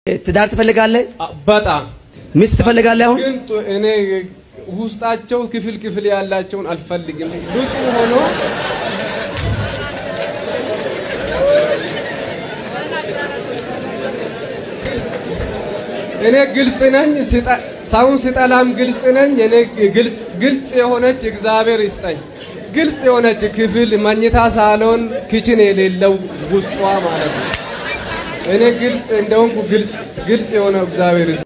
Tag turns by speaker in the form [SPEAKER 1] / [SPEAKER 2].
[SPEAKER 1] ትዳር ትፈልጋለህ?
[SPEAKER 2] በጣም
[SPEAKER 1] ሚስት ትፈልጋለህ? አሁን
[SPEAKER 2] ግን ጡ- እኔ ውስጣቸው ክፍል ክፍል ያላቸውን አልፈልግም። ንጹህ ሆኖ እኔ ግልጽ ነኝ። ስጠ- ሰውን ስጠላም ግልጽ ነኝ። እኔ ግልጽ ግልጽ የሆነች እግዚአብሔር ይስጠኝ። ግልጽ የሆነች ክፍል መኝታ ሳሎን ክችን የሌለው ውስጧ ማለት ነው። እኔ ግልጽ እንደሆንኩ ግልጽ ግልጽ የሆነው እግዚአብሔር ይስጠኝ።